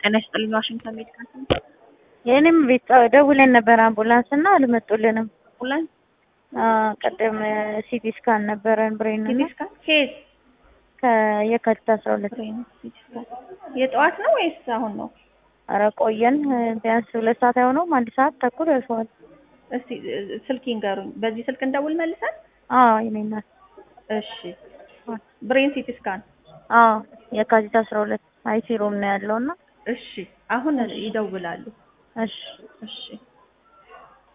ጤና ይስጥልኝ ዋሽንግተን ሜዲካል የእኔም ቤት ደውለን ነበር አምቡላንስ እና አልመጡልንም። አምቡላንስ ቅድም ሲቲ ስካን ነበረን ብሬን ሲቲ እና ስካን ኬዝ ከየካቲት አስራ ሁለት ብሬን ሲቲ ስካን የጠዋት ነው ወይስ አሁን ነው? ኧረ ቆየን ቢያንስ ሁለት ሰዓት አይሆነውም አንድ ሰዓት ተኩል ደርሰዋል። እስቲ እ- ስልክ ይንገሩኝ። በዚህ ስልክ እንደውል መልሰን። አዎ የኔ እናት እሺ ብሬን ሲቲ ስካን አዎ የካቲት አስራ ሁለት አይሲ ሩም ነው ያለው እና እሺ አሁን ይደውላሉ። እሺ እሺ